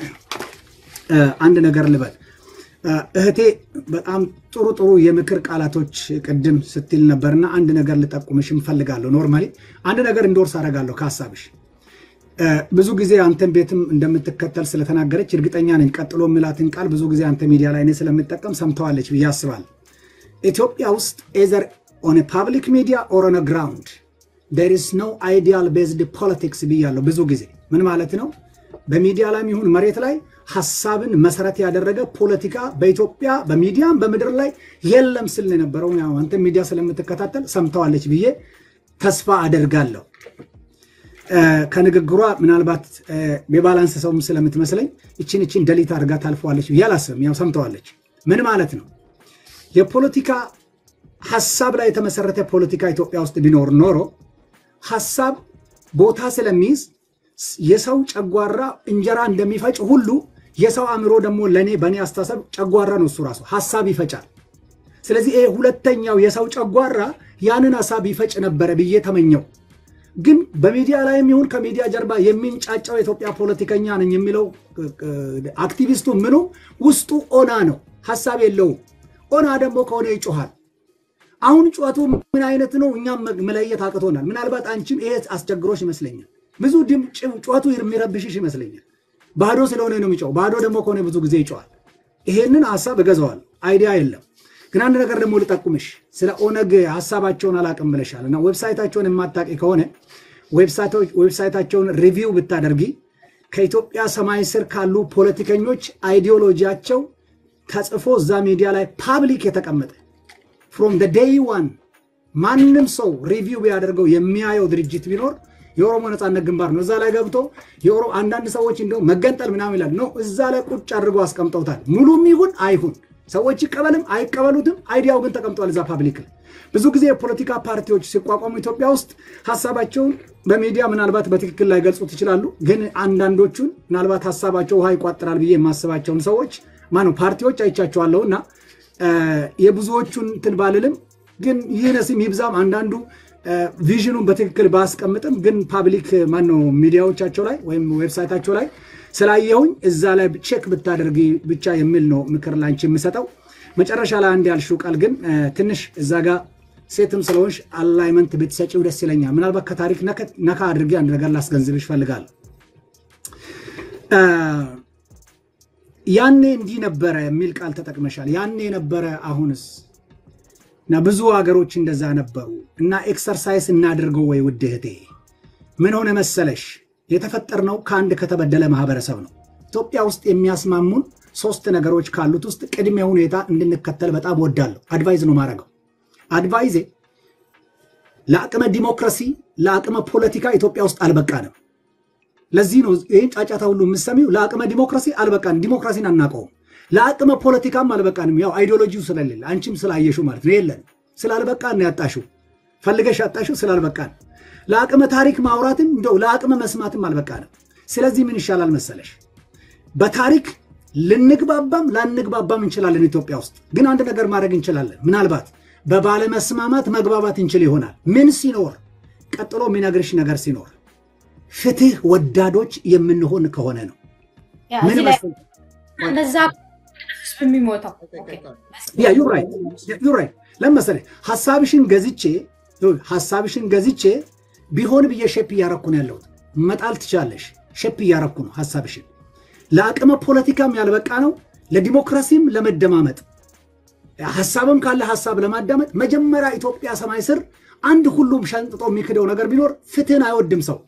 አንድ ነገር ልበል። እህቴ በጣም ጥሩ ጥሩ የምክር ቃላቶች ቅድም ስትል ነበርና አንድ ነገር ልጠቁምሽ እፈልጋለሁ። ኖርማሊ አንድ ነገር እንዶርስ አደርጋለሁ ከሀሳብሽ። ብዙ ጊዜ አንተን ቤትም እንደምትከተል ስለተናገረች እርግጠኛ ነኝ። ቀጥሎ የሚላትን ቃል ብዙ ጊዜ አንተ ሚዲያ ላይ እኔ ስለምጠቀም ሰምተዋለች ብዬ አስባለሁ። ኢትዮጵያ ውስጥ ኤዘር ኦን ፓብሊክ ሚዲያ ኦር ኦን ግራውንድ ዴር ኢዝ ኖ አይዲያል ቤዝድ ፖለቲክስ ብያለሁ ብዙ ጊዜ። ምን ማለት ነው? በሚዲያ ላይ ይሁን መሬት ላይ ሀሳብን መሰረት ያደረገ ፖለቲካ በኢትዮጵያ በሚዲያም በምድር ላይ የለም ስል የነበረው አንተ ሚዲያ ስለምትከታተል ሰምተዋለች ብዬ ተስፋ አደርጋለሁ። ከንግግሯ ምናልባት የባላንስ ሰውም ስለምትመስለኝ እችን እችን ደሊት አድርጋ ታልፈዋለች ብዬ አላስብም። ያው ሰምተዋለች። ምን ማለት ነው? የፖለቲካ ሀሳብ ላይ የተመሰረተ ፖለቲካ ኢትዮጵያ ውስጥ ቢኖር ኖሮ ሀሳብ ቦታ ስለሚይዝ የሰው ጨጓራ እንጀራ እንደሚፈጭ ሁሉ የሰው አእምሮ ደግሞ ለእኔ በእኔ አስተሳሰብ ጨጓራ ነው። እሱ ራሱ ሀሳብ ይፈጫል። ስለዚህ ይሄ ሁለተኛው የሰው ጨጓራ ያንን ሀሳብ ይፈጭ ነበረ ብዬ ተመኘው። ግን በሚዲያ ላይም ይሁን ከሚዲያ ጀርባ የሚንጫጫው የኢትዮጵያ ፖለቲከኛ ነኝ የሚለው አክቲቪስቱ ምኑ ውስጡ ኦና ነው፣ ሀሳብ የለውም። ኦና ደግሞ ከሆነ ይጮሃል። አሁን ጩኸቱ ምን አይነት ነው? እኛም መለየት አቅቶናል። ምናልባት አንቺም ይሄ አስቸግሮች ይመስለኛል። ብዙ ድምፅ ጩኸቱ የሚረብሽሽ ይመስለኛል። ባዶ ስለሆነ ነው የሚጮው። ባዶ ደግሞ ከሆነ ብዙ ጊዜ ይጮዋል። ይሄንን ሀሳብ እገዛዋል። አይዲያ የለም ግን አንድ ነገር ደግሞ ልጠቁምሽ። ስለ ኦነግ ሀሳባቸውን አላቅም ብለሻል እና ዌብሳይታቸውን የማታቂ ከሆነ ዌብሳይታቸውን ሪቪው ብታደርጊ ከኢትዮጵያ ሰማይ ስር ካሉ ፖለቲከኞች አይዲዮሎጂያቸው ተጽፎ እዛ ሚዲያ ላይ ፓብሊክ የተቀመጠ ፍሮም ዴይ ዋን ማንም ሰው ሪቪው ቢያደርገው የሚያየው ድርጅት ቢኖር የኦሮሞ ነፃነት ግንባር ነው። እዛ ላይ ገብቶ አንዳንድ ሰዎች እንደው መገንጠል ምናምን ይላል ነው። እዛ ላይ ቁጭ አድርገው አስቀምጠውታል። ሙሉም ይሁን አይሁን ሰዎች ይቀበልም አይቀበሉትም አይዲያው ግን ተቀምጧል እዛ ፓብሊክ ላይ። ብዙ ጊዜ የፖለቲካ ፓርቲዎች ሲቋቋሙ ኢትዮጵያ ውስጥ ሀሳባቸውን በሚዲያ ምናልባት በትክክል ላይ ገልጹት ይችላሉ። ግን አንዳንዶቹን ምናልባት ሀሳባቸው ውሃ ይቋጥራል ብዬ የማስባቸውን ሰዎች ማነው ፓርቲዎች አይቻቸዋለሁ እና የብዙዎቹን እንትን ባልልም ግን ይህነስም ይብዛም አንዳንዱ ቪዥኑን በትክክል ባስቀምጥም ግን ፓብሊክ ማነው ሚዲያዎቻቸው ላይ ወይም ዌብሳይታቸው ላይ ስላየሁኝ እዛ ላይ ቼክ ብታደርጊ ብቻ የሚል ነው ምክር ላንቺ የምሰጠው። መጨረሻ ላይ አንድ ያልሽው ቃል ግን ትንሽ እዛ ጋር ሴትም ስለሆንሽ አላይመንት ብትሰጪው ደስ ይለኛል። ምናልባት ከታሪክ ነካ አድርጌ አንድ ነገር ላስገንዝብሽ እፈልጋለሁ። ያኔ እንዲህ ነበረ የሚል ቃል ተጠቅመሻል። ያኔ ነበረ አሁንስ እና ብዙ ሀገሮች እንደዛ ነበሩ እና ኤክሰርሳይስ እናድርገው ወይ ውድ እህቴ ምን ሆነ መሰለሽ የተፈጠርነው ከአንድ ከተበደለ ማህበረሰብ ነው። ኢትዮጵያ ውስጥ የሚያስማሙን ሶስት ነገሮች ካሉት ውስጥ ቅድመ ሁኔታ እንድንከተል በጣም ወዳለሁ። አድቫይዝ ነው ማድረገው። አድቫይዜ ለአቅመ ዲሞክራሲ፣ ለአቅመ ፖለቲካ ኢትዮጵያ ውስጥ አልበቃንም። ለዚህ ነው ይህን ጫጫታ ሁሉ የምሰሚው። ለአቅመ ዲሞክራሲ አልበቃንም። ዲሞክራሲን አናውቀውም። ለአቅመ ፖለቲካም አልበቃንም። ያው አይዲዮሎጂው ስለሌለ አንቺም ስላየሹ ማለት ነው። የለን ስላልበቃን ያጣሽው ፈልገሽ ያጣሽው ስላልበቃን ለአቅመ ታሪክ ማውራትም እንደው ለአቅመ መስማትም አልበቃንም። ስለዚህ ምን ይሻላል መሰለሽ፣ በታሪክ ልንግባባም ላንግባባም እንችላለን። ኢትዮጵያ ውስጥ ግን አንድ ነገር ማድረግ እንችላለን። ምናልባት በባለመስማማት መግባባት እንችል ይሆናል። ምን ሲኖር ቀጥሎ የሚነግርሽ ነገር ሲኖር ፍትህ ወዳዶች የምንሆን ከሆነ ነው። ምን በዛ የሚሞተው ዩራይት ለመሰለሽ ሀሳብሽን ገዝቼ ሀሳብሽን ገዝቼ ቢሆን ብዬ ሼፕ እያረኩ ነው ያለሁት። መጣል ትችላለሽ። ሼፕ እያረኩ ነው ሀሳብሽን። ለአቅመ ፖለቲካም ያልበቃ ነው፣ ለዲሞክራሲም ለመደማመጥ ሀሳብም ካለ ሀሳብ ለማዳመጥ መጀመሪያ ኢትዮጵያ ሰማይ ስር አንድ ሁሉም ሸንጥጦ የሚክደው ነገር ቢኖር ፍትህን አይወድም ሰው።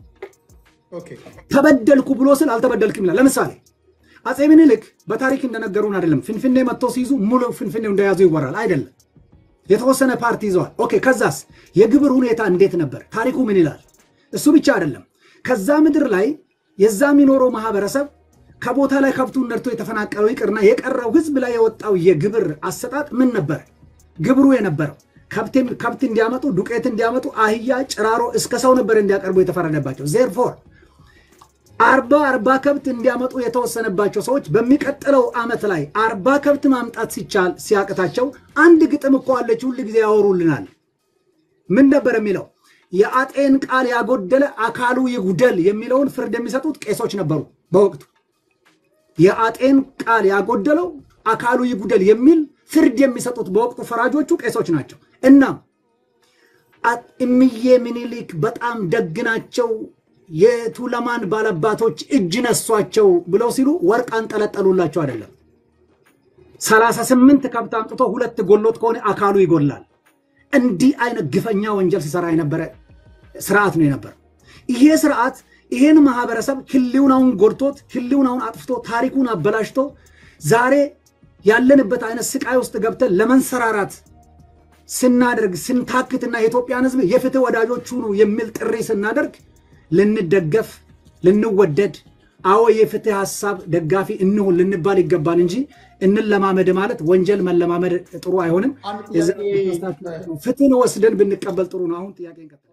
ተበደልኩ ብሎ ስል አልተበደልክም ይላል። ለምሳሌ አፄ ምኒልክ በታሪክ እንደነገሩን አይደለም ፍንፍኔ መጥቶ ሲይዙ ሙሉ ፍንፍኔው እንደያዙ ይወራል አይደለም የተወሰነ ፓርቲ ይዘዋል። ኦኬ ከዛስ የግብር ሁኔታ እንዴት ነበር? ታሪኩ ምን ይላል? እሱ ብቻ አይደለም። ከዛ ምድር ላይ የዛ የሚኖረው ማህበረሰብ ከቦታ ላይ ከብቱን ነድቶ የተፈናቀለው ይቅርና የቀረው ህዝብ ላይ የወጣው የግብር አሰጣጥ ምን ነበር? ግብሩ የነበረው ከብት እንዲያመጡ፣ ዱቄት እንዲያመጡ፣ አህያ፣ ጭራሮ እስከ ሰው ነበር እንዲያቀርቡ የተፈረደባቸው። ዜርፎር አርባ አርባ ከብት እንዲያመጡ የተወሰነባቸው ሰዎች በሚቀጥለው ዓመት ላይ አርባ ከብት ማምጣት ሲቻል ሲያቅታቸው አንድ ግጥም እኮ አለች፣ ሁል ጊዜ ያወሩልናል። ምን ነበር የሚለው? የአጤን ቃል ያጎደለ አካሉ ይጉደል የሚለውን ፍርድ የሚሰጡት ቄሶች ነበሩ በወቅቱ። የአጤን ቃል ያጎደለው አካሉ ይጉደል የሚል ፍርድ የሚሰጡት በወቅቱ ፈራጆቹ ቄሶች ናቸው። እናም እምዬ ምኒልክ በጣም ደግ ናቸው የቱለማን ባለባቶች እጅ ነሷቸው ብለው ሲሉ ወርቅ አንጠለጠሉላቸው አይደለም። ሰላሳ ስምንት ከብት አምጥቶ ሁለት ጎሎት ከሆነ አካሉ ይጎላል። እንዲህ አይነት ግፈኛ ወንጀል ሲሰራ የነበረ ስርዓት ነው የነበረው። ይሄ ስርዓት ይሄን ማህበረሰብ ህልውናውን ጎድቶት ህልውናውን አጥፍቶ ታሪኩን አበላሽቶ ዛሬ ያለንበት አይነት ስቃይ ውስጥ ገብተን ለመንሰራራት ስናደርግ ስንታክትና የኢትዮጵያን ህዝብ የፍትህ ወዳጆች ሁኑ የሚል ጥሪ ስናደርግ ልንደገፍ ልንወደድ፣ አዎ የፍትህ ሀሳብ ደጋፊ እንሁን ልንባል ይገባል እንጂ እንለማመድ ማለት ወንጀል መለማመድ ጥሩ አይሆንም። ፍትህን ወስደን ብንቀበል ጥሩ ነው። አሁን ጥያቄ